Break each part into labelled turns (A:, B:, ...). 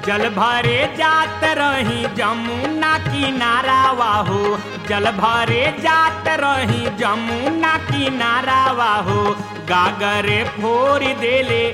A: जल भरे जात रही जमुना किनारा वाहो जल भरे जात रही जमुना किनारा वाहो गागरे फोर देले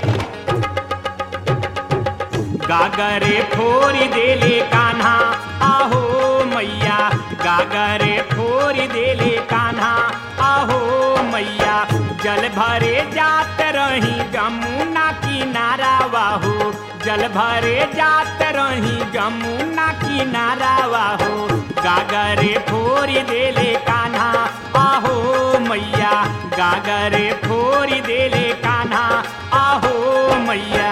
A: गागरे फोरी देले कान्हा आहो मैया गागरे फोरी देले कान्हा आहो मैया जल भरे जात रही जमुना किनारा वाहो जल भरे जात रही जमुना किनारा वाहो गागरे फोरी देले कान्हा आहो मैया गागरे फोरी देले कान्हा आहो मैया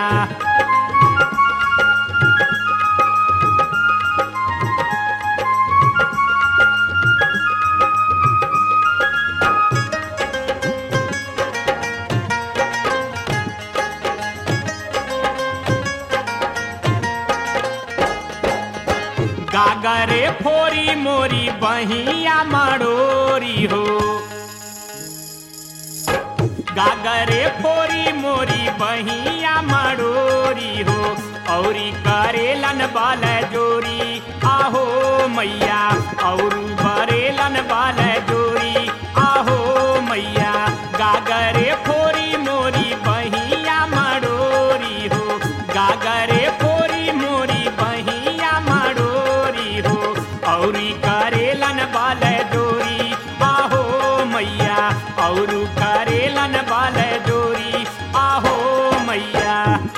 A: गागरे फोरी मोरी बहिया मड़ोरी हो गागरे फोरी मोरी बहिया मड़ोरी हो औरी करेलन बाल जोरी आहो मैया और बरेलन बाल जोरी आहो मैया गागरे फोरी मोरी बहिया मड़ोरी हो गागरे फोरी मोरी बहिया मड़ोरी हो औरी करेलन बाल जोरी आहो मैया और करेलन बाल जोरी आहो मैया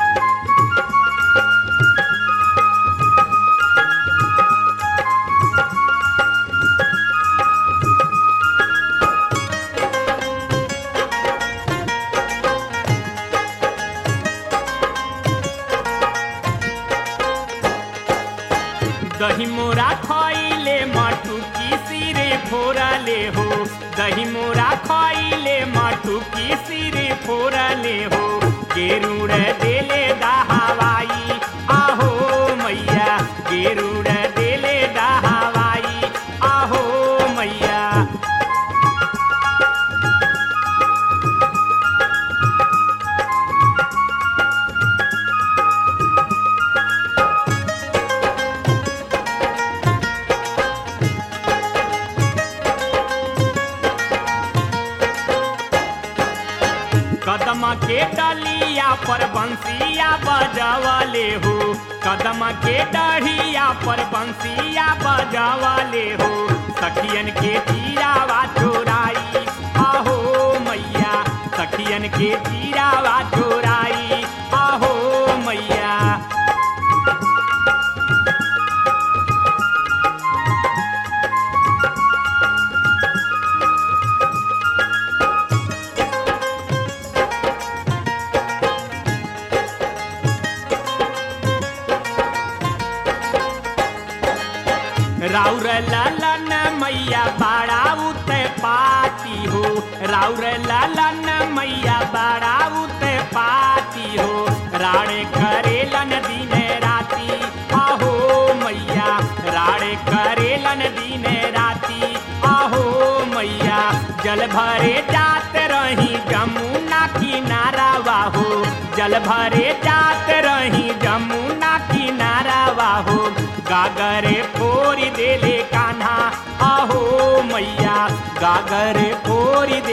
A: दही मोरा खइले मटू की सिरे फोरले हो दही मोरा खइले मटू की सिरे फोरले हो गेरुड़ देले दहावाई आहो मैया गेरुड़ देले दहावाई आहो मैया कदम के डलिया पर बंसिया बजावले हो कदम के डढ़िया पर बंसिया बजावले हो सखियन के तीरावा चोराई आहो मैया सखियन के तीरावा चोराई आहो मैया राउर लालन मैया बाड़ा उते पाती हो राउर लालन मैया बाड़ा उते पाती हो राणे करेलन दिन राती आहो मैया राणे करेलन दिन राती आहो मैया जल भरे जात रही जमुना किनारा वाहो जल भरे जात रही जमुना किनारा वाहो गागरे फोरी देले कान्हा आहो मैया गागरे फोरी